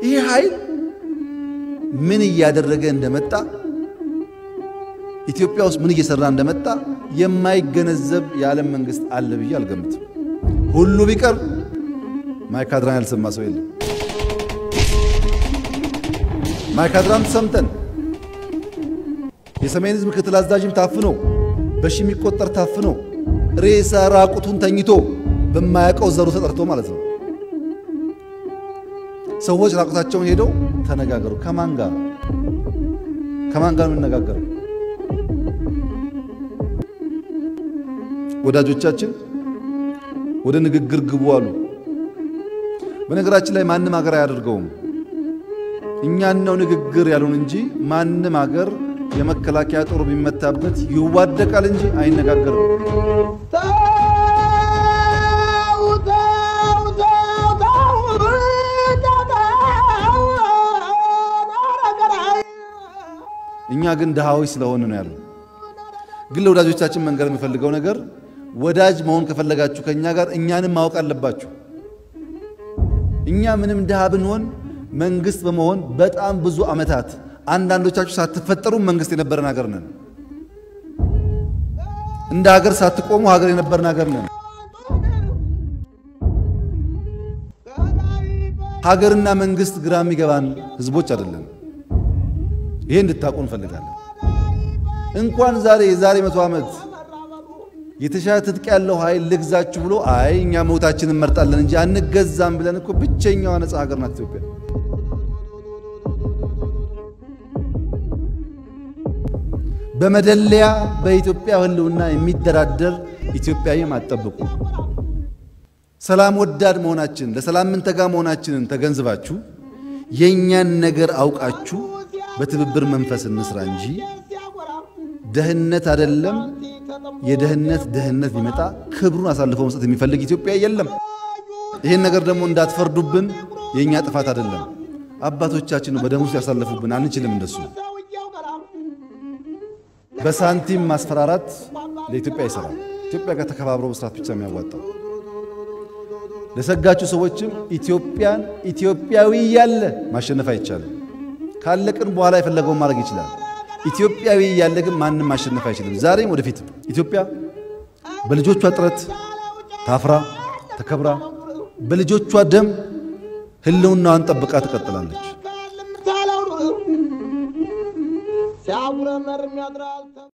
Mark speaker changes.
Speaker 1: ይህ ኃይል ምን እያደረገ እንደመጣ ኢትዮጵያ ውስጥ ምን እየሰራ እንደመጣ የማይገነዘብ የዓለም መንግስት አለ ብዬ አልገምትም። ሁሉ ቢቀር ማይካድራን ያልሰማ ሰው የለም። ማይካድራን ሰምተን የሰሜን ህዝብ ምክትል አዛዥም ታፍኖ በሺ የሚቆጠር ታፍኖ ሬሳ ራቁቱን ተኝቶ በማያውቀው ዘሩ ተጠርቶ ማለት ነው። ሰዎች ራቁታቸውን ሄደው ተነጋገሩ። ከማን ጋር ከማን ጋር የምንነጋገረው? ወዳጆቻችን ወደ ንግግር ግቡ አሉ። በነገራችን ላይ ማንም ሀገር አያደርገውም። እኛን ነው ንግግር ያሉን እንጂ ማንም ሀገር የመከላከያ ጦር ቢመታበት ይዋደቃል እንጂ አይነጋገርም። እኛ ግን ድሃዎች ስለሆን ነው ያሉ። ግን ለወዳጆቻችን መንገር የሚፈልገው ነገር ወዳጅ መሆን ከፈለጋችሁ ከእኛ ጋር እኛንም ማወቅ አለባችሁ። እኛ ምንም ድሃ ብንሆን መንግስት በመሆን በጣም ብዙ ዓመታት አንዳንዶቻችሁ ሳትፈጠሩ መንግስት የነበረን ሀገር ነን። እንደ ሀገር ሳትቆሙ ሀገር የነበረን ሀገር ነን። ሀገርና መንግስት ግራ የሚገባን ህዝቦች አይደለም። ይሄ እንድታውቁ እንፈልጋለን። እንኳን ዛሬ የዛሬ መቶ ዓመት የተሻለ ትጥቅ ያለው ኃይል ልግዛችሁ ብሎ አይ እኛ ሞታችንን እንመርጣለን እንጂ አንገዛም ብለን እኮ ብቸኛዋ ነፃ ሀገር ናት ኢትዮጵያ። በመደለያ በኢትዮጵያ ህልውና የሚደራደር ኢትዮጵያዊም አትጠብቁ። ሰላም ወዳድ መሆናችን ለሰላም ምንተጋ መሆናችንን ተገንዝባችሁ የእኛን ነገር አውቃችሁ በትብብር መንፈስ እንስራ እንጂ ደህንነት አይደለም። የደህንነት ደህንነት ቢመጣ ክብሩን አሳልፎ መስጠት የሚፈልግ ኢትዮጵያ የለም። ይህን ነገር ደግሞ እንዳትፈርዱብን፣ የእኛ ጥፋት አይደለም። አባቶቻችን በደም ውስጥ ያሳለፉብን፣ አንችልም እንደሱ። በሳንቲም ማስፈራራት ለኢትዮጵያ ይሰራል። ኢትዮጵያ ጋር ተከባብሮ መስራት ብቻ የሚያዋጣው። ለሰጋችሁ ሰዎችም ኢትዮጵያን ኢትዮጵያዊ እያለ ማሸነፍ አይቻልም። ካለቅን በኋላ የፈለገውን ማድረግ ይችላል። ኢትዮጵያዊ እያለ ግን ማንም ማሸነፍ አይችልም። ዛሬም ወደፊትም ኢትዮጵያ በልጆቿ ጥረት ታፍራ ተከብራ በልጆቿ ደም ህልውናዋን ጠብቃ ትቀጥላለች።